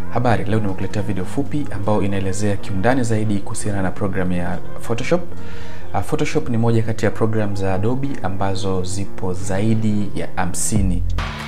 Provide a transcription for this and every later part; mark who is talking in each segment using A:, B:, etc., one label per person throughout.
A: Habari, leo nimekuletea video fupi ambayo inaelezea kiundani zaidi kuhusiana na programu ya Photoshop. Uh, Photoshop ni moja kati ya programu za Adobe ambazo zipo zaidi ya hamsini.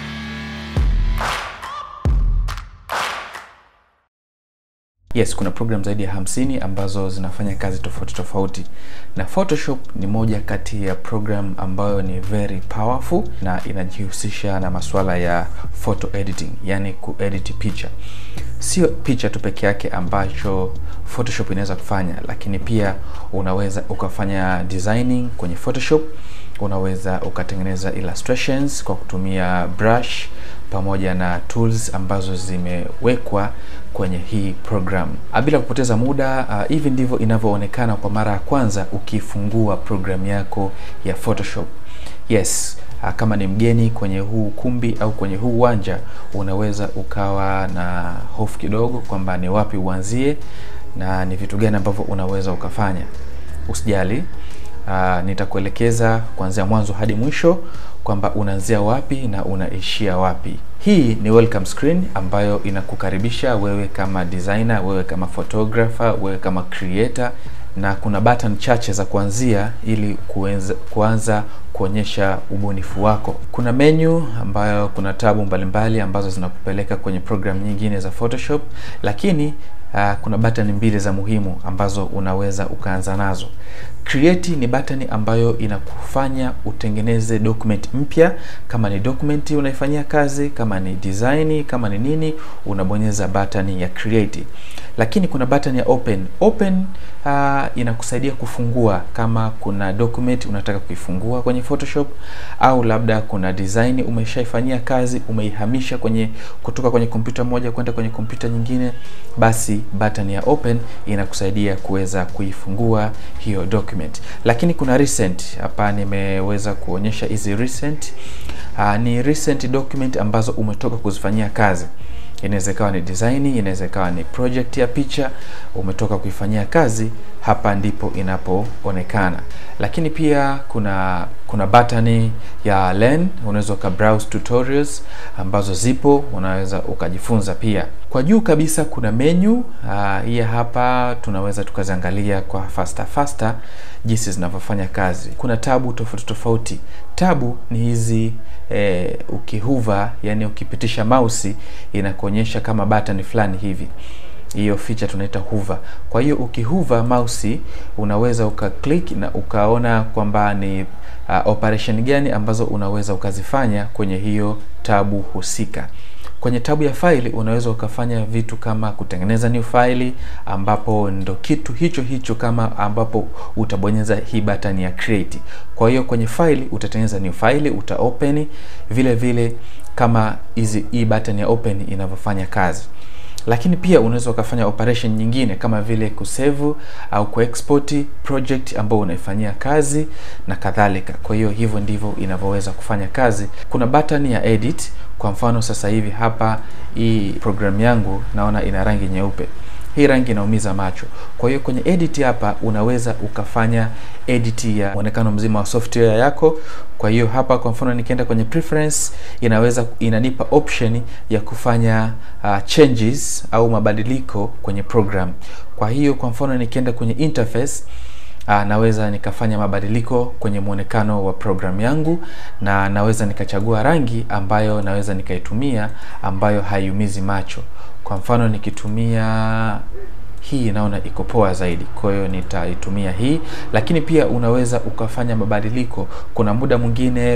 A: Yes, kuna program zaidi ya hamsini ambazo zinafanya kazi tofauti tofauti, na Photoshop ni moja kati ya program ambayo ni very powerful na inajihusisha na masuala ya photo editing, yani kuedit picha. Sio picha tu peke yake ambacho Photoshop inaweza kufanya, lakini pia unaweza ukafanya designing kwenye Photoshop, unaweza ukatengeneza illustrations kwa kutumia brush pamoja na tools ambazo zimewekwa kwenye hii program. Bila kupoteza muda, uh, hivi ndivyo inavyoonekana kwa mara ya kwanza ukifungua program yako ya Photoshop. Yes, uh, kama ni mgeni kwenye huu ukumbi au kwenye huu uwanja, unaweza ukawa na hofu kidogo kwamba ni wapi uanzie na ni vitu gani ambavyo unaweza ukafanya. Usijali. Uh, nitakuelekeza kuanzia mwanzo hadi mwisho kwamba unaanzia wapi na unaishia wapi. Hii ni welcome screen ambayo inakukaribisha wewe kama designer, wewe kama photographer, wewe kama creator, na kuna button chache za kuanzia ili kuenza, kuanza kuonyesha ubunifu wako. Kuna menu ambayo kuna tabu mbalimbali ambazo zinakupeleka kwenye program nyingine za Photoshop, lakini Uh, kuna button mbili za muhimu ambazo unaweza ukaanza nazo. Create ni button ambayo inakufanya utengeneze document mpya. Kama ni document unaifanyia kazi, kama ni design, kama ni nini, unabonyeza button ya create. Lakini kuna button ya open. Open uh, inakusaidia kufungua kama kuna document unataka kuifungua kwenye Photoshop au labda kuna design umeshaifanyia kazi, umeihamisha kwenye kutoka kwenye kompyuta moja kwenda kwenye kompyuta nyingine, basi button ya open inakusaidia kuweza kuifungua hiyo document. Lakini kuna recent hapa, nimeweza kuonyesha hizi recent. Uh, ni recent document ambazo umetoka kuzifanyia kazi inaweza ikawa ni design, inaweza ikawa ni project ya picha umetoka kuifanyia kazi, hapa ndipo inapoonekana. Lakini pia kuna kuna button ya learn, unaweza uka browse tutorials ambazo zipo, unaweza ukajifunza pia. Kwa juu kabisa kuna menu hii uh, hapa tunaweza tukaziangalia kwa faster faster jinsi zinavyofanya kazi. Kuna tabu tofauti tofauti. Tabu ni hizi eh, ukihuva, yani ukipitisha mouse inakuonyesha kama button fulani hivi hiyo feature tunaita hover. Kwa hiyo ukihover mouse unaweza uka click na ukaona kwamba ni uh, operation gani ambazo unaweza ukazifanya kwenye hiyo tabu husika. Kwenye tabu ya faili unaweza ukafanya vitu kama kutengeneza new file, ambapo ndo kitu hicho hicho kama ambapo utabonyeza hii button ya create. Kwa hiyo kwenye file utatengeneza new file, uta open vile vile kama hizi hii button ya open inavyofanya kazi lakini pia unaweza ukafanya operation nyingine kama vile kusave au kuexport project ambayo unaifanyia kazi na kadhalika. Kwa hiyo hivyo ndivyo inavyoweza kufanya kazi. Kuna button ya edit. Kwa mfano sasa hivi hapa hii program yangu naona ina rangi nyeupe. Hii rangi inaumiza macho. Kwa hiyo kwenye edit hapa unaweza ukafanya edit ya muonekano mzima wa software yako. Kwa hiyo hapa kwa mfano nikienda kwenye preference, inaweza inanipa option ya kufanya uh, changes au mabadiliko kwenye program. Kwa hiyo kwa mfano nikienda kwenye interface Uh, naweza nikafanya mabadiliko kwenye muonekano wa program yangu na naweza nikachagua rangi ambayo naweza nikaitumia ambayo haiumizi macho. Kwa mfano nikitumia hii naona iko poa zaidi, kwa hiyo nitaitumia hii. Lakini pia unaweza ukafanya mabadiliko. Kuna muda mwingine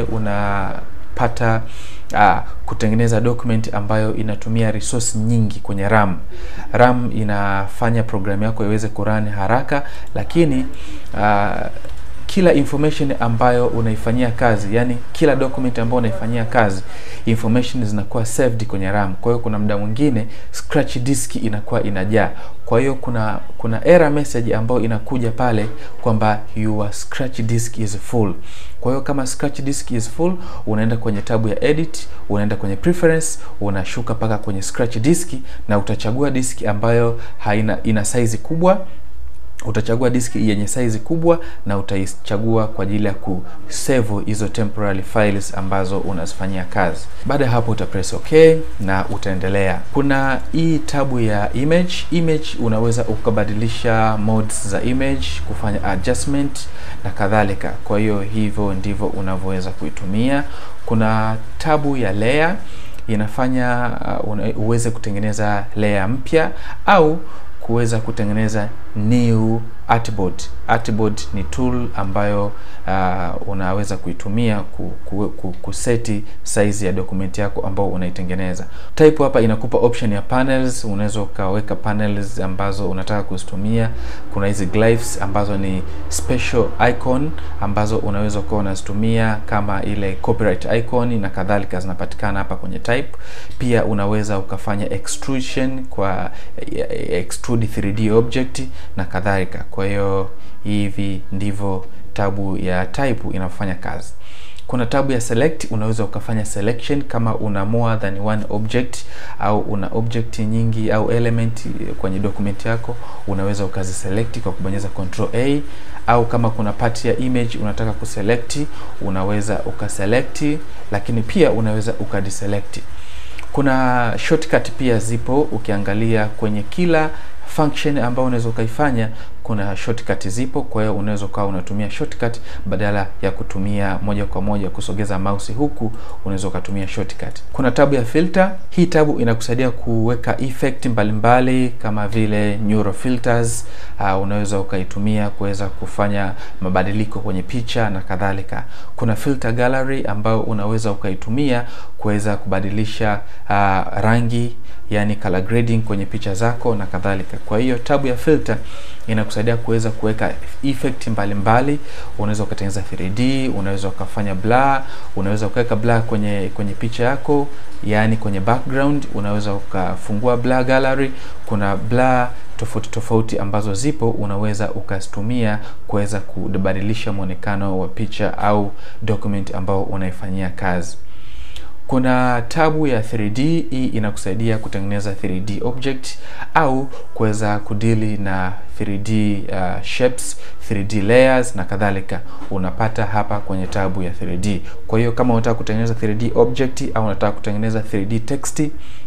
A: unapata uh, kutengeneza document ambayo inatumia resource nyingi kwenye RAM. RAM inafanya programu yako iweze kurun haraka, lakini uh, kila information ambayo unaifanyia kazi, yani kila document ambayo unaifanyia kazi, information zinakuwa saved kwenye RAM. Kwa hiyo kuna muda mwingine scratch disk inakuwa inajaa. Kwa hiyo kuna kuna error message ambayo inakuja pale kwamba your scratch disk is full. Kwa hiyo kama scratch disk is full, unaenda kwenye tabu ya edit, unaenda kwenye preference, unashuka paka kwenye scratch disk na utachagua disk ambayo haina ina size kubwa utachagua diski yenye size kubwa na utaichagua kwa ajili ya kusave hizo temporary files ambazo unazifanyia kazi. Baada ya hapo utapress okay na utaendelea. Kuna hii tabu ya image. Image unaweza ukabadilisha modes za image, kufanya adjustment na kadhalika. Kwa hiyo hivyo ndivyo unavyoweza kuitumia. Kuna tabu ya layer inafanya uh, uweze kutengeneza layer mpya au kuweza kutengeneza new artboard. Artboard ni tool ambayo uh, unaweza kuitumia ku, ku, ku, kuseti size ya dokumenti yako ambao unaitengeneza. Type hapa inakupa option ya panels, unaweza ukaweka panels ambazo unataka kuzitumia. Kuna hizi glyphs ambazo ni special icon ambazo unaweza ukawa unazitumia kama ile copyright icon na kadhalika, zinapatikana hapa kwenye type. Pia unaweza ukafanya extrusion kwa extrude 3D object na kadhalika. Kwa hiyo hivi ndivyo tabu ya type inafanya kazi. Kuna tabu ya select, unaweza ukafanya selection kama una more than one object au una object nyingi au element kwenye document yako, unaweza ukaziselect kwa kubonyeza control A, au kama kuna part ya image unataka kuselect, unaweza ukaselect, lakini pia unaweza ukadeselect. Kuna shortcut pia zipo, ukiangalia kwenye kila function ambayo unaweza ukaifanya kuna shortcut zipo. Kwa hiyo unaweza ukawa unatumia shortcut badala ya kutumia moja kwa moja kusogeza mouse huku, unaweza ukatumia shortcut. Kuna tabu ya filter. Hii tabu inakusaidia kuweka effect mbalimbali mbali, kama vile neural filters. Uh, unaweza ukaitumia kuweza kufanya mabadiliko kwenye picha na kadhalika. Kuna filter gallery ambayo unaweza ukaitumia kuweza kubadilisha uh, rangi yani color grading kwenye picha zako na kadhalika. Kwa hiyo tabu ya filter inakusaidia kuweza kuweka effect mbalimbali. Unaweza ukatengeneza 3D, unaweza ukafanya blur, unaweza ukaweka blur kwenye kwenye picha yako, yani kwenye background, unaweza ukafungua blur gallery. Kuna blur tofauti tofauti ambazo zipo, unaweza ukazitumia kuweza kubadilisha mwonekano wa picha au document ambao unaifanyia kazi. Kuna tabu ya 3D. Hii inakusaidia kutengeneza 3D object au kuweza kudili na 3D uh, shapes, 3D layers na kadhalika, unapata hapa kwenye tabu ya 3D. Kwa hiyo kama unataka kutengeneza 3D object au unataka kutengeneza 3D text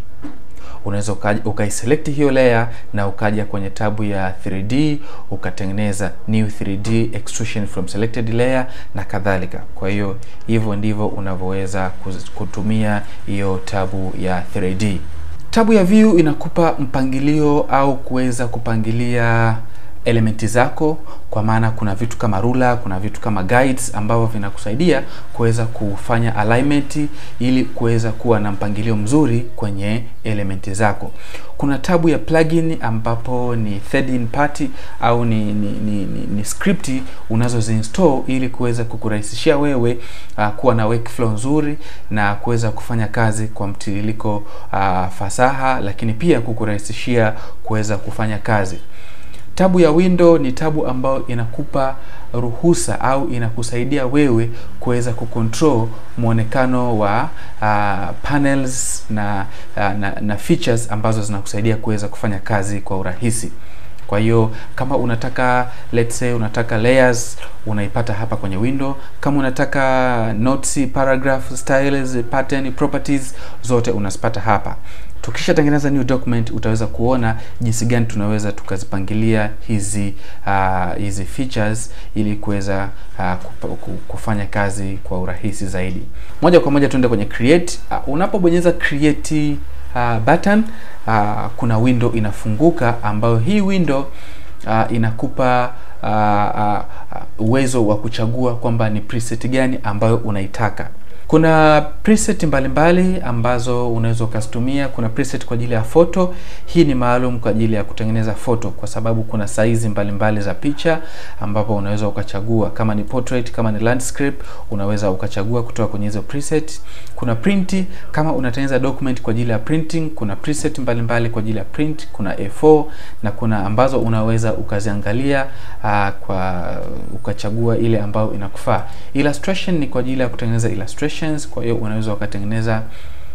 A: unaweza ukaiselect hiyo layer na ukaja kwenye tabu ya 3D ukatengeneza new 3D extrusion from selected layer na kadhalika. Kwa hiyo hivyo ndivyo unavyoweza kutumia hiyo tabu ya 3D. Tabu ya view inakupa mpangilio au kuweza kupangilia elementi zako, kwa maana kuna vitu kama rula, kuna vitu kama guides ambavyo vinakusaidia kuweza kufanya alignment ili kuweza kuwa na mpangilio mzuri kwenye elementi zako. Kuna tabu ya plugin ambapo ni third party au ni, ni, ni, ni, ni script unazoziinstall ili kuweza kukurahisishia wewe uh, kuwa na workflow nzuri na kuweza kufanya kazi kwa mtiririko uh, fasaha, lakini pia kukurahisishia kuweza kufanya kazi. Tabu ya window ni tabu ambayo inakupa ruhusa au inakusaidia wewe kuweza kucontrol muonekano wa uh, panels na, uh, na na features ambazo zinakusaidia kuweza kufanya kazi kwa urahisi. Kwa hiyo kama unataka let's say unataka layers unaipata hapa kwenye window. Kama unataka notes, paragraph, styles, pattern, properties zote unazipata hapa. Tukishatengeneza new document utaweza kuona jinsi gani tunaweza tukazipangilia hizi uh, hizi features ili kuweza uh, kufanya kazi kwa urahisi zaidi. Moja kwa moja tuende kwenye create. Uh, unapobonyeza create uh, button uh, kuna window inafunguka ambayo hii window uh, inakupa uwezo uh, uh, wa kuchagua kwamba ni preset gani ambayo unaitaka. Kuna preset mbalimbali mbali ambazo unaweza ukazitumia. Kuna preset kwa ajili ya photo. Hii ni maalum kwa ajili ya kutengeneza photo, kwa sababu kuna saizi mbalimbali za picha ambapo unaweza ukachagua kama ni portrait, kama ni landscape, unaweza ukachagua kutoka kwenye hizo preset. Kuna print, kama unatengeneza document kwa ajili ya printing, kuna preset mbalimbali kwa ajili ya print. Kuna A4 na kuna ambazo unaweza ukaziangalia uh, kwa ukachagua ile ambayo inakufaa. Illustration ni kwa ajili ya kutengeneza illustration kwa hiyo unaweza ukatengeneza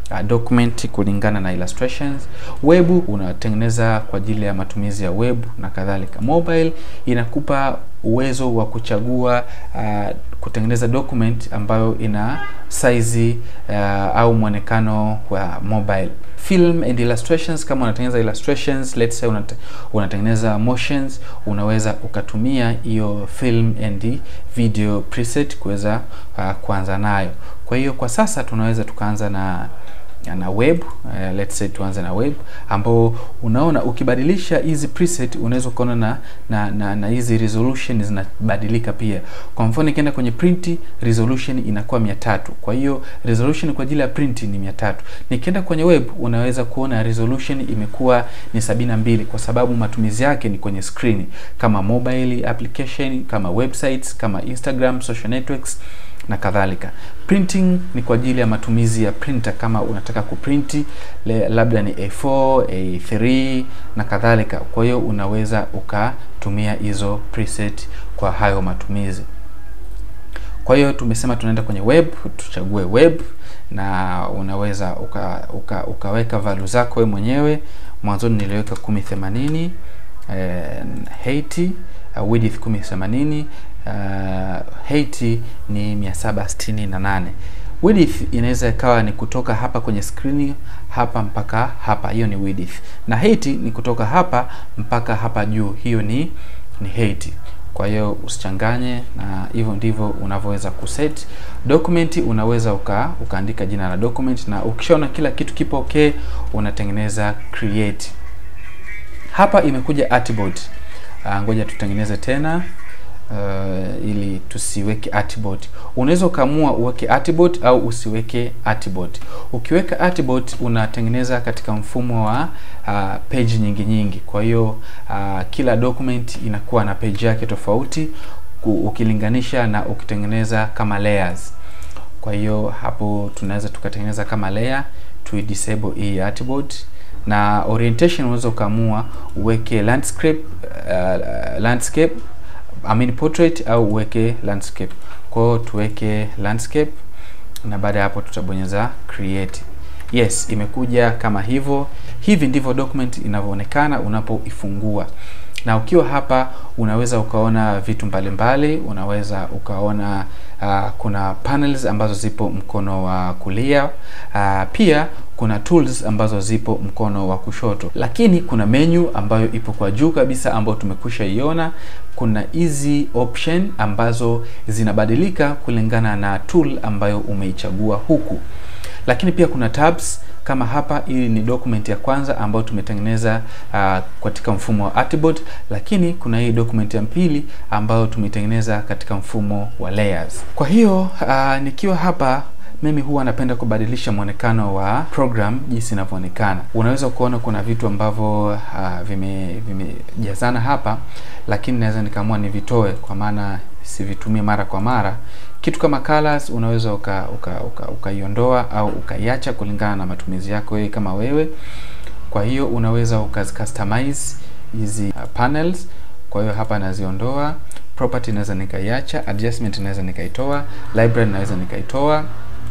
A: uh, document kulingana na illustrations. Web unatengeneza kwa ajili ya matumizi ya web na kadhalika. Mobile inakupa uwezo wa kuchagua uh, kutengeneza document ambayo ina size uh, au mwonekano wa mobile. Film and illustrations, kama unatengeneza illustrations, let's say unate, unatengeneza motions, unaweza ukatumia hiyo film and video preset kuweza uh, kuanza nayo. Kwa hiyo kwa sasa tunaweza tukaanza na na web uh, let's say tuanze na web ambao unaona ukibadilisha hizi preset unaweza ukaona na na na, na hizi resolution zinabadilika pia. Kwa mfano nikienda kwenye print resolution inakuwa 300. Kwa hiyo resolution kwa ajili ya print ni 300. Nikienda kwenye web unaweza kuona resolution imekuwa ni 72 kwa sababu matumizi yake ni kwenye screen kama mobile application, kama websites, kama Instagram, social networks na kadhalika. Printing ni kwa ajili ya matumizi ya printer, kama unataka kuprinti labda ni A4, A3 na kadhalika. Kwa hiyo unaweza ukatumia hizo preset kwa hayo matumizi. Kwa hiyo tumesema tunaenda kwenye web, tuchague web na unaweza uka, uka, ukaweka value zako wewe mwenyewe. Mwanzoni niliweka 1080 eh, height uh, width 1080 uh, height ni 768. Width inaweza ikawa ni kutoka hapa kwenye skrini hapa mpaka hapa, hiyo ni width, na height ni kutoka hapa mpaka hapa juu, hiyo ni ni height. Kwa hiyo usichanganye, na hivyo ndivyo unavyoweza kuset document. Unaweza uka, ukaandika jina la document, na ukishaona kila kitu kipo okay, unatengeneza create. Hapa imekuja artboard. Uh, ngoja tutengeneze tena uh, ili tusiweke artboard. Unaweza ukaamua uweke artboard au usiweke artboard. Ukiweka artboard unatengeneza katika mfumo wa uh, page nyingi nyingi. Kwa hiyo uh, kila document inakuwa na page yake tofauti ukilinganisha na ukitengeneza kama layers. Kwa hiyo hapo tunaweza tukatengeneza kama layer, tu disable hii artboard na orientation unaweza ukaamua uweke landscape uh, landscape I mean portrait au uweke landscape. Kwa hiyo tuweke landscape na baada ya hapo tutabonyeza create. Yes, imekuja kama hivyo. Hivi ndivyo document inavyoonekana unapoifungua. Na ukiwa hapa unaweza ukaona vitu mbalimbali mbali. Unaweza ukaona uh, kuna panels ambazo zipo mkono wa kulia uh, pia kuna tools ambazo zipo mkono wa kushoto, lakini kuna menu ambayo ipo kwa juu kabisa ambayo tumekwisha iona. Kuna hizi option ambazo zinabadilika kulingana na tool ambayo umeichagua huku, lakini pia kuna tabs kama hapa. Hii ni document ya kwanza ambayo tumetengeneza uh, katika mfumo wa artboard, lakini kuna hii document ya pili ambayo tumetengeneza katika mfumo wa layers. Kwa hiyo uh, nikiwa hapa mimi huwa napenda kubadilisha mwonekano wa program jinsi inavyoonekana. Unaweza kuona kuna vitu ambavyo uh, vimejazana vime hapa, lakini naweza nikaamua nivitoe kwa maana sivitumie mara kwa mara. Kitu kama colors unaweza ukaiondoa uka, uka, uka au ukaiacha kulingana na matumizi yako wewe kama wewe. Kwa hiyo unaweza ukazicustomize hizi uh, panels. Kwa hiyo hapa naziondoa, property naweza nikaiacha, adjustment naweza nikaitoa, library naweza nikaitoa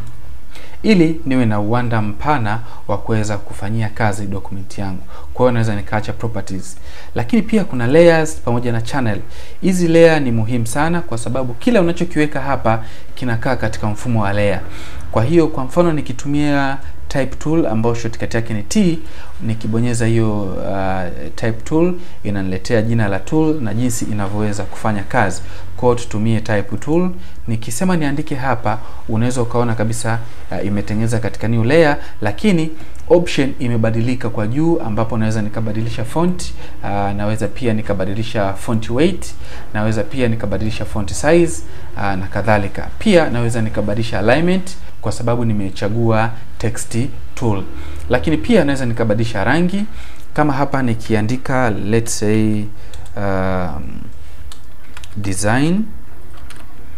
A: ili niwe na uwanda mpana wa kuweza kufanyia kazi document yangu. Kwa hiyo naweza nikaacha properties, lakini pia kuna layers pamoja na channel. Hizi layer ni muhimu sana, kwa sababu kila unachokiweka hapa kinakaa katika mfumo wa layer. Kwa hiyo kwa mfano nikitumia type tool ambayo shortcut yake ni T, nikibonyeza hiyo uh, type tool inaniletea jina la tool na jinsi inavyoweza kufanya kazi. Kwa hiyo tutumie type tool. Nikisema niandike hapa, unaweza ukaona kabisa uh, imetengeneza katika new layer, lakini option imebadilika kwa juu, ambapo naweza nikabadilisha font uh, naweza pia nikabadilisha font weight, naweza pia nikabadilisha font size uh, na kadhalika. Pia naweza nikabadilisha alignment kwa sababu nimechagua text tool, lakini pia naweza nikabadilisha rangi kama hapa nikiandika let's say um, design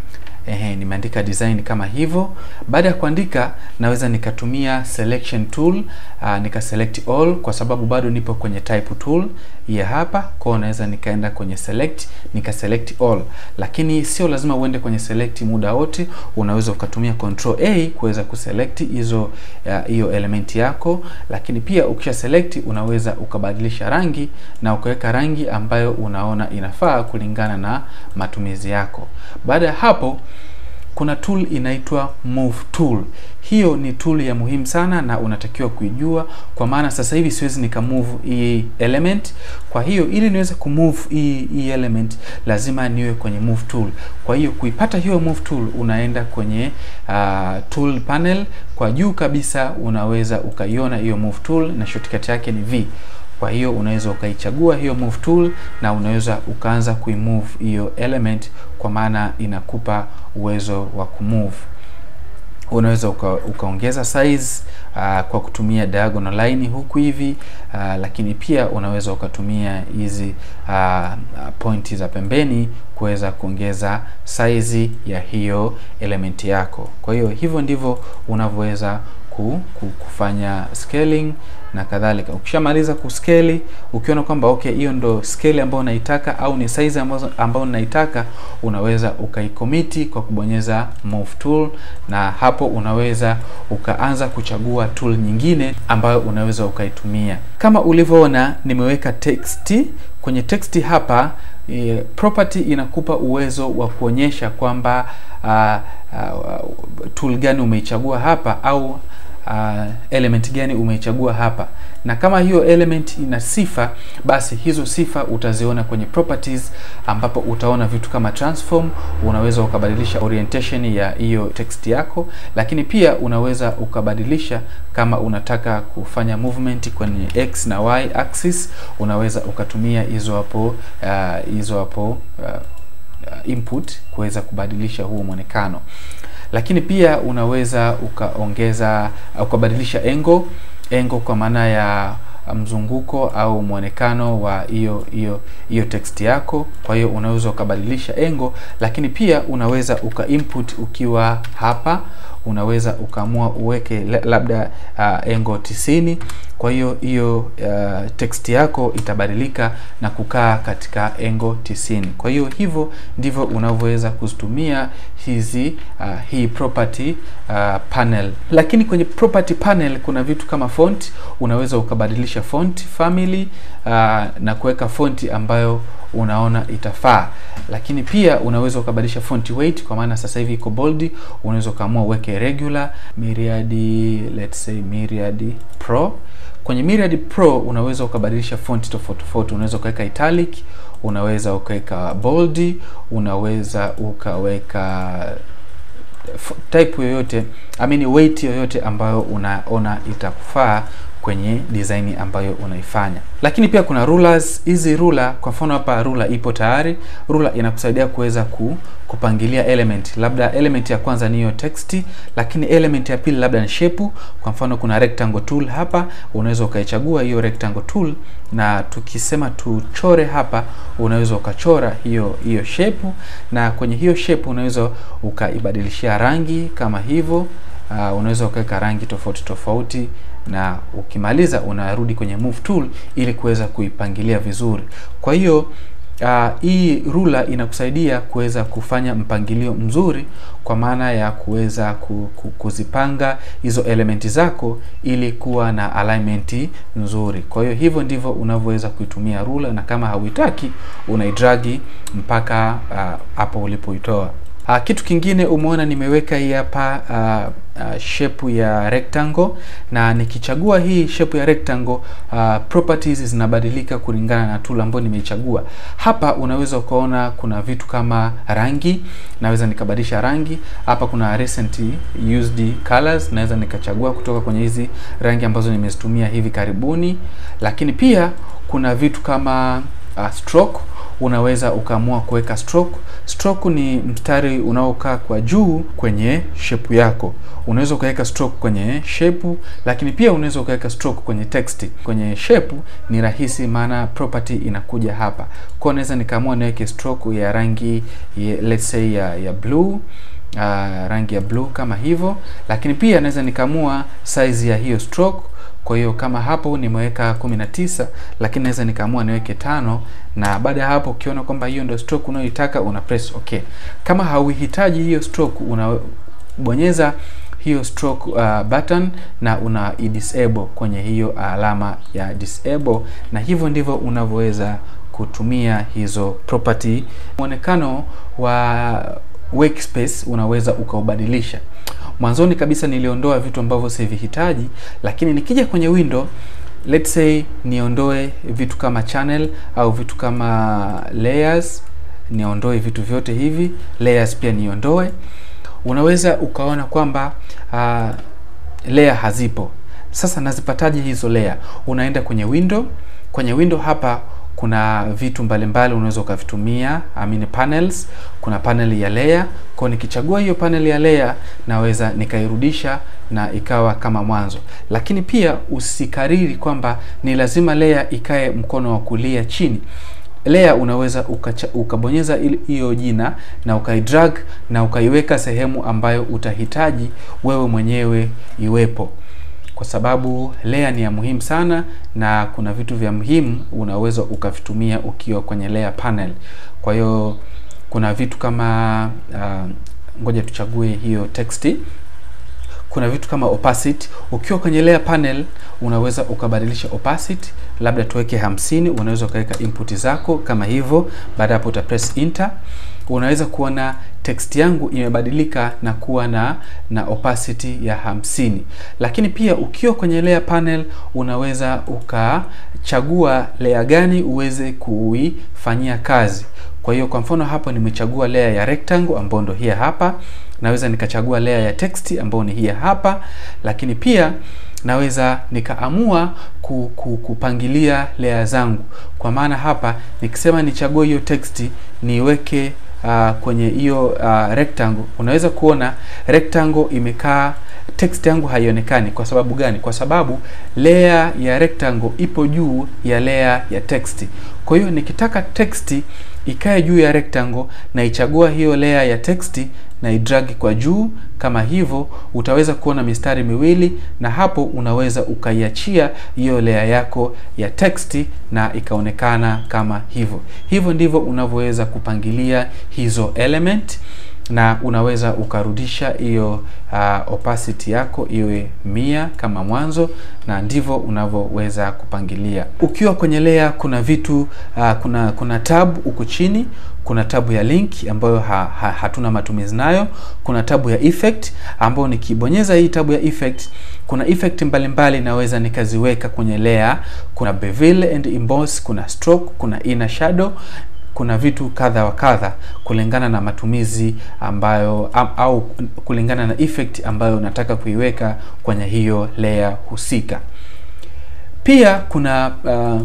A: ehe, nimeandika design kama hivyo. Baada ya kuandika, naweza nikatumia selection tool uh, nika select all kwa sababu bado nipo kwenye type tool ya hapa. Kwa hiyo naweza nikaenda kwenye select nika select all, lakini sio lazima uende kwenye select muda wote. Unaweza ukatumia control A kuweza kuselect hizo hiyo uh, element yako, lakini pia ukisha select unaweza ukabadilisha rangi na ukaweka rangi ambayo unaona inafaa kulingana na matumizi yako. Baada ya hapo kuna tool inaitwa move tool. Hiyo ni tool ya muhimu sana na unatakiwa kuijua, kwa maana sasa hivi siwezi nika move hii element. Kwa hiyo ili niweze kumove hii hii element lazima niwe kwenye move tool. Kwa hiyo kuipata hiyo move tool unaenda kwenye uh, tool panel kwa juu kabisa, unaweza ukaiona hiyo move tool na shortcut yake ni V. Kwa hiyo unaweza ukaichagua hiyo move tool na unaweza ukaanza kuimove hiyo element, kwa maana inakupa uwezo wa kumove. Unaweza uka, ukaongeza size uh, kwa kutumia diagonal line huku hivi uh, lakini pia unaweza ukatumia hizi uh, pointi za pembeni kuweza kuongeza size ya hiyo element yako. Kwa hiyo hivyo ndivyo unavyoweza kufanya scaling na kadhalika. Ukishamaliza kuscale, ukiona kwamba okay, hiyo ndo scale ambayo unaitaka au ni size ambayo ambayo unaitaka, unaweza ukaikomiti kwa kubonyeza move tool, na hapo unaweza ukaanza kuchagua tool nyingine ambayo unaweza ukaitumia. Kama ulivyoona, nimeweka text kwenye text hapa. E, property inakupa uwezo wa kuonyesha kwamba uh, uh, tool gani umeichagua hapa au Uh, element gani umeichagua hapa, na kama hiyo element ina sifa, basi hizo sifa utaziona kwenye properties, ambapo utaona vitu kama transform. Unaweza ukabadilisha orientation ya hiyo text yako, lakini pia unaweza ukabadilisha kama unataka kufanya movement kwenye x na y axis, unaweza ukatumia hizo hapo hizo uh, hapo uh, input kuweza kubadilisha huo mwonekano lakini pia unaweza ukaongeza ukabadilisha engo engo kwa maana ya mzunguko au mwonekano wa hiyo hiyo hiyo text yako. Kwa hiyo unaweza ukabadilisha engo, lakini pia unaweza uka input ukiwa hapa, unaweza ukaamua uweke labda uh, engo tisini. Kwa hiyo hiyo uh, text yako itabadilika na kukaa katika engo tisini. Kwa hiyo hivyo ndivyo unavyoweza kuzitumia hizi uh, hii property uh, panel. Lakini kwenye property panel kuna vitu kama font, unaweza ukabadilisha font family uh, na kuweka fonti ambayo unaona itafaa, lakini pia unaweza ukabadilisha font weight, kwa maana sasa hivi iko bold. Unaweza ukaamua uweke regular, Myriad, let's say Myriad Pro. Kwenye Myriad Pro unaweza ukabadilisha font tofauti tofauti, unaweza ukaweka italic, unaweza ukaweka bold, unaweza ukaweka type yoyote, I mean weight yoyote ambayo unaona itakufaa kwenye design ambayo unaifanya. Lakini pia kuna rulers. Hizi ruler, kwa mfano hapa ruler ipo tayari. Ruler inakusaidia kuweza ku, kupangilia element, labda element ya kwanza ni hiyo text, lakini element ya pili labda ni shape. Kwa mfano kuna rectangle tool hapa, unaweza ukaichagua hiyo rectangle tool, na tukisema tuchore hapa, unaweza ukachora hiyo hiyo shape, na kwenye hiyo shape unaweza ukaibadilishia rangi kama hivyo. Uh, unaweza ukaweka rangi tofauti tofauti na ukimaliza unarudi kwenye move tool ili kuweza kuipangilia vizuri. Kwa hiyo uh, hii ruler inakusaidia kuweza kufanya mpangilio mzuri, kwa maana ya kuweza ku, ku, kuzipanga hizo elementi zako ili kuwa na alignment nzuri. Kwa hiyo hivyo ndivyo unavyoweza kuitumia ruler, na kama hauitaki unaidragi mpaka hapo uh, ulipoitoa. Uh, kitu kingine umeona nimeweka hii hapa uh, uh, shape ya rectangle na nikichagua hii shape ya rectangle uh, properties zinabadilika kulingana na tool ambayo nimeichagua. Hapa unaweza ukaona kuna vitu kama rangi, naweza nikabadilisha rangi. Hapa kuna recent used colors, naweza nikachagua kutoka kwenye hizi rangi ambazo nimezitumia hivi karibuni, lakini pia kuna vitu kama uh, stroke unaweza ukaamua kuweka stroke. Stroke ni mstari unaokaa kwa juu kwenye shape yako. Unaweza ukaweka stroke kwenye shape, lakini pia unaweza ukaweka stroke kwenye text. Kwenye shape ni rahisi, maana property inakuja hapa. Kwa naweza nikaamua niweke stroke ya rangi ya, let's say ya, ya blue uh, rangi ya blue kama hivyo, lakini pia naweza nikaamua size ya hiyo stroke. Kwa hiyo kama hapo nimeweka 19 lakini naweza nikaamua niweke tano, na baada ya hapo ukiona kwamba hiyo ndio stroke unayoitaka una press okay. Kama hauhitaji hiyo stroke unabonyeza hiyo stroke uh, button na una disable kwenye hiyo alama ya disable, na hivyo ndivyo unavyoweza kutumia hizo property. Muonekano wa workspace unaweza ukaubadilisha. Mwanzoni kabisa niliondoa vitu ambavyo sivihitaji, lakini nikija kwenye window let's say niondoe vitu kama channel au vitu kama layers, niondoe vitu vyote hivi, layers pia niondoe. Unaweza ukaona kwamba uh, layer hazipo. Sasa nazipataje hizo layer? Unaenda kwenye window, kwenye window hapa kuna vitu mbalimbali unaweza ukavitumia, I mean panels. Kuna panel ya layer, kwa nikichagua hiyo panel ya layer naweza nikairudisha na ikawa kama mwanzo, lakini pia usikariri kwamba ni lazima layer ikae mkono wa kulia chini. Layer unaweza ukacha, ukabonyeza hiyo jina na ukaidrag na ukaiweka sehemu ambayo utahitaji wewe mwenyewe iwepo kwa sababu layer ni ya muhimu sana, na kuna vitu vya muhimu unaweza ukavitumia ukiwa kwenye layer panel. Kwa hiyo kuna vitu kama uh, ngoja tuchague hiyo text. Kuna vitu kama opacity. Ukiwa kwenye layer panel unaweza ukabadilisha opacity, labda tuweke hamsini. Unaweza ukaweka input zako kama hivyo. Baada hapo uta press enter unaweza kuona text yangu imebadilika na kuwa na na opacity ya hamsini. Lakini pia ukiwa kwenye layer panel unaweza ukachagua layer gani uweze kuifanyia kazi. Kwa hiyo kwa mfano hapo nimechagua layer ya rectangle ambayo ndo hii hapa. Naweza nikachagua layer ya text ambayo ni hii hapa, lakini pia naweza nikaamua ku, ku, kupangilia layer zangu. Kwa maana hapa nikisema nichague hiyo text niweke Uh, kwenye hiyo uh, rectangle unaweza kuona rectangle imekaa, text yangu haionekani. Kwa sababu gani? Kwa sababu layer ya rectangle ipo juu ya layer ya text. Kwa hiyo nikitaka text ikae juu ya rectangle na ichagua hiyo layer ya text na idrag kwa juu kama hivyo, utaweza kuona mistari miwili, na hapo unaweza ukaiachia hiyo layer yako ya text na ikaonekana kama hivyo. Hivyo ndivyo unavyoweza kupangilia hizo element na unaweza ukarudisha hiyo uh, opacity yako iwe mia kama mwanzo, na ndivyo unavyoweza kupangilia. Ukiwa kwenye layer, kuna vitu uh, kuna kuna tab huko chini kuna tabu ya link ambayo ha, ha, hatuna matumizi nayo. Kuna tabu ya effect ambayo nikibonyeza hii tabu ya effect, kuna effect mbalimbali naweza nikaziweka kwenye layer. Kuna bevel and emboss, kuna stroke, kuna inner shadow kuna vitu kadha wa kadha kulingana na matumizi ambayo am, au kulingana na effect ambayo unataka kuiweka kwenye hiyo layer husika. Pia kuna uh,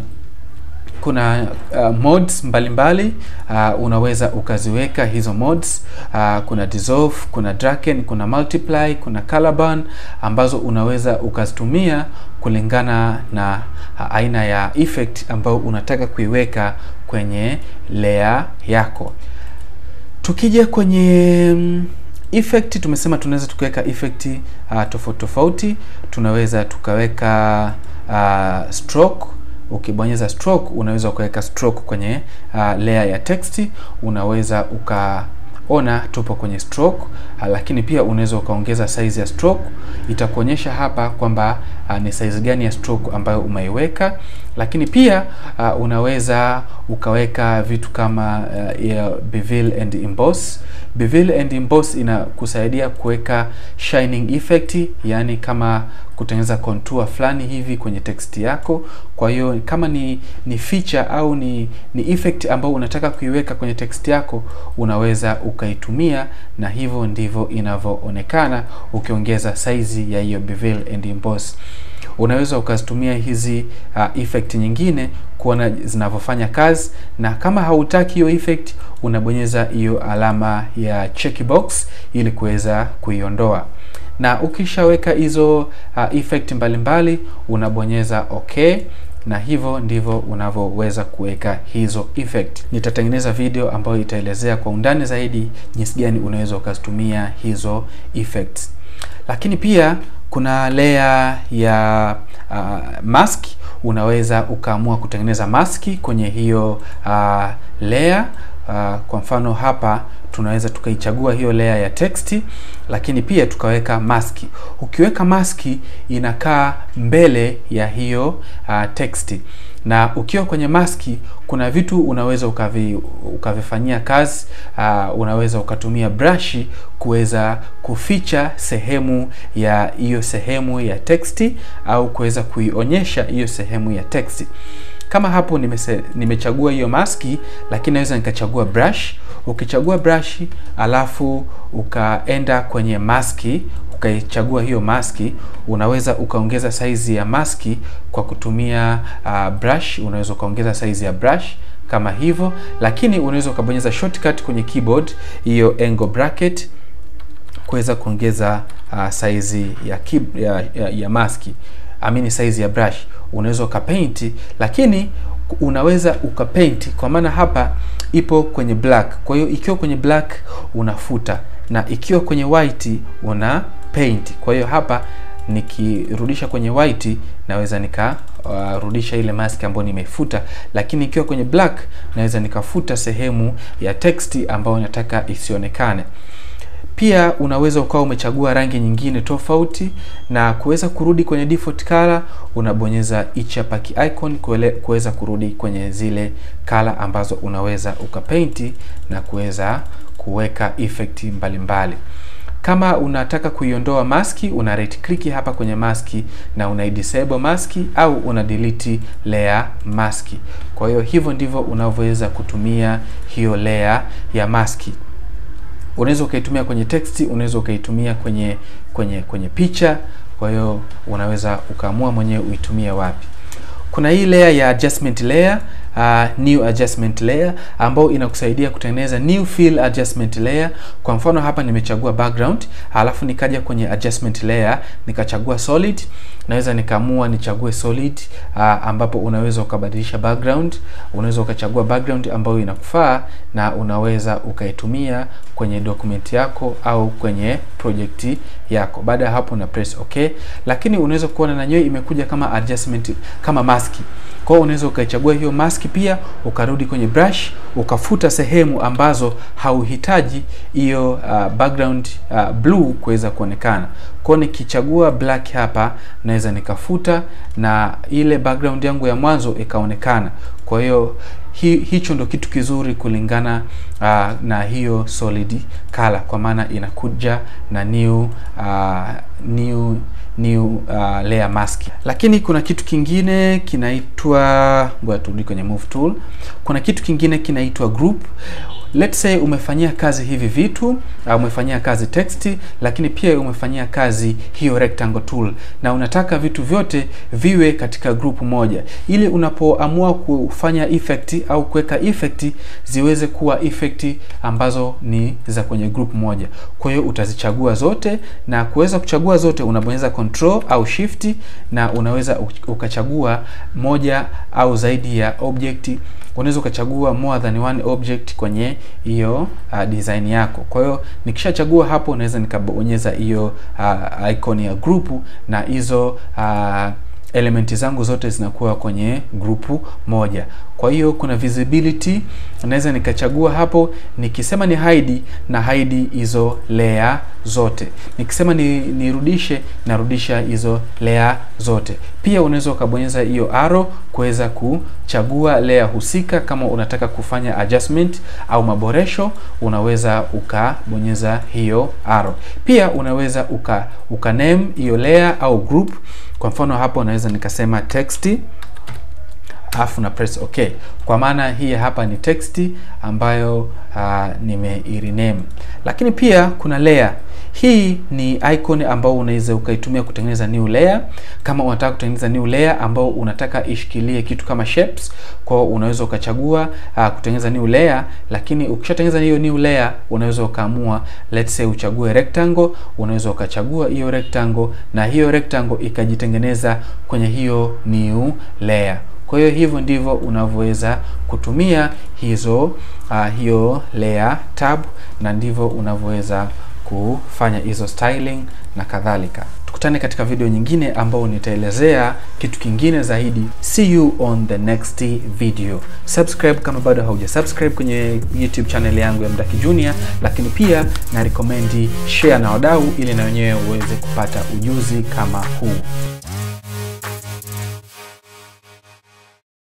A: kuna uh, mods mbalimbali mbali. Uh, unaweza ukaziweka hizo mods uh, kuna dissolve, kuna darken, kuna multiply, kuna color burn ambazo unaweza ukazitumia kulingana na uh, aina ya effect ambayo unataka kuiweka kwenye layer yako. Tukija kwenye um, effect tumesema tunaweza tukaweka effect uh, tofauti tofauti. Tunaweza tukaweka uh, stroke Ukibonyeza stroke unaweza ukaweka stroke kwenye uh, layer ya text. Unaweza ukaona tupo kwenye stroke uh, lakini pia unaweza ukaongeza size ya stroke. Itakuonyesha hapa kwamba uh, ni size gani ya stroke ambayo umeiweka, lakini pia uh, unaweza ukaweka vitu kama uh, ya bevel and emboss. Bevel and emboss inakusaidia kuweka shining effect, yani kama kutengeneza contour fulani hivi kwenye text yako. Kwa hiyo kama ni ni feature au ni ni effect ambayo unataka kuiweka kwenye text yako, unaweza ukaitumia, na hivyo ndivyo inavyoonekana ukiongeza size ya hiyo bevel and emboss. Unaweza ukazitumia hizi uh, effect nyingine kuona zinavyofanya kazi, na kama hautaki hiyo effect unabonyeza hiyo alama ya checkbox ili kuweza kuiondoa na ukishaweka hizo uh, effect mbalimbali unabonyeza okay. na hivyo ndivyo unavyoweza kuweka hizo effect. Nitatengeneza video ambayo itaelezea kwa undani zaidi jinsi gani unaweza ukazitumia hizo effects. Lakini pia kuna layer ya uh, mask. Unaweza ukaamua kutengeneza maski kwenye hiyo uh, layer uh, kwa mfano hapa tunaweza tukaichagua hiyo layer ya text, lakini pia tukaweka maski. Ukiweka maski inakaa mbele ya hiyo uh, text, na ukiwa kwenye maski kuna vitu unaweza ukavi, ukavifanyia kazi uh, unaweza ukatumia brush kuweza kuficha sehemu ya hiyo sehemu ya text au kuweza kuionyesha hiyo sehemu ya text. Kama hapo nimese, nimechagua hiyo maski, lakini naweza nikachagua brush. Ukichagua brush alafu ukaenda kwenye maski ukaichagua hiyo maski, unaweza ukaongeza saizi ya maski kwa kutumia uh, brush. Unaweza ukaongeza saizi ya brush kama hivyo, lakini unaweza ukabonyeza shortcut kwenye keyboard hiyo angle bracket kuweza kuongeza uh, saizi ya, ya, ya, ya maski amini size ya brush. Unaweza ukapaint, lakini unaweza ukapaint kwa maana hapa ipo kwenye black. Kwa hiyo ikiwa kwenye black unafuta na ikiwa kwenye white una paint. Kwa hiyo hapa nikirudisha kwenye white naweza nikarudisha uh, ile mask ambayo nimeifuta, lakini ikiwa kwenye black naweza nikafuta sehemu ya text ambayo nataka isionekane. Pia unaweza ukawa umechagua rangi nyingine tofauti na kuweza kurudi kwenye default color, unabonyeza hichi hapa ki icon kuweza kurudi kwenye zile color ambazo unaweza ukapainti na kuweza kuweka effect mbalimbali mbali. Kama unataka kuiondoa maski una right click hapa kwenye maski na una disable maski au una delete layer maski. Kwa hiyo hivyo ndivyo unavyoweza kutumia hiyo layer ya maski. Unaweza ukaitumia kwenye text, unaweza ukaitumia kwenye kwenye kwenye picha. Kwa hiyo unaweza ukaamua mwenyewe uitumie wapi. Kuna hii layer ya adjustment layer uh, new adjustment layer ambayo inakusaidia kutengeneza new fill adjustment layer. Kwa mfano hapa nimechagua background, alafu nikaja kwenye adjustment layer nikachagua solid. Naweza nikaamua nichague solid uh, ambapo unaweza ukabadilisha background. Unaweza ukachagua background ambayo inakufaa na unaweza ukaitumia kwenye document yako au kwenye project yako. Baada ya hapo una press okay, lakini unaweza kuona na nyewe imekuja kama adjustment kama maski. Kwa hiyo unaweza ukaichagua hiyo maski pia ukarudi kwenye brush ukafuta sehemu ambazo hauhitaji hiyo uh, background uh, blue kuweza kuonekana. Kwa nikichagua black hapa naweza nikafuta na ile background yangu ya mwanzo ikaonekana. Kwa hiyo hi, hicho ndo kitu kizuri kulingana uh, na hiyo solid color, kwa maana inakuja na new uh, new new uh, layer mask. Lakini kuna kitu kingine kinaitwa, ngoja turudi kwenye move tool. Kuna kitu kingine kinaitwa group. Let's say umefanyia kazi hivi vitu, uh, umefanyia kazi text, lakini pia umefanyia kazi hiyo rectangle tool na unataka vitu vyote viwe katika group moja, ili unapoamua kufanya effect au kuweka effect ziweze kuwa effect ambazo ni za kwenye group moja. Kwa hiyo utazichagua zote, na kuweza kuchagua zote unabonyeza control au shift, na unaweza ukachagua moja au zaidi ya object unaweza ukachagua more than one object kwenye hiyo uh, design yako. Kwa hiyo nikishachagua hapo, naweza nikabonyeza hiyo uh, icon ya group na hizo uh, elementi zangu zote zinakuwa kwenye grupu moja. Kwa hiyo kuna visibility, naweza nikachagua hapo, nikisema ni hide na hide hizo layer zote, nikisema ni nirudishe narudisha hizo layer zote. Pia unaweza ukabonyeza hiyo arrow kuweza kuchagua layer husika. Kama unataka kufanya adjustment au maboresho, unaweza ukabonyeza hiyo arrow. Pia unaweza uka, uka name hiyo layer au group. Kwa mfano hapo naweza nikasema text alafu na press okay, kwa maana hii hapa ni text ambayo uh, nimeirename. Lakini pia kuna layer hii ni icon ambao unaweza ukaitumia kutengeneza new layer. Kama unataka kutengeneza new layer ambao unataka ishikilie kitu kama shapes, kwa hiyo unaweza ukachagua uh, kutengeneza new layer. Lakini ukishatengeneza hiyo new layer, unaweza ukaamua let's say uchague rectangle, unaweza ukachagua hiyo rectangle na hiyo rectangle ikajitengeneza kwenye hiyo new layer. Kwa hiyo hivyo ndivyo unavyoweza kutumia hizo uh, hiyo layer tab na ndivyo unavyoweza kufanya hizo styling na kadhalika. Tukutane katika video nyingine ambao nitaelezea kitu kingine zaidi. See you on the next video. Subscribe kama bado hauja subscribe kwenye YouTube channel yangu ya Mdaki Junior, lakini pia na recommend share na wadau ili na wenyewe uweze kupata ujuzi kama huu.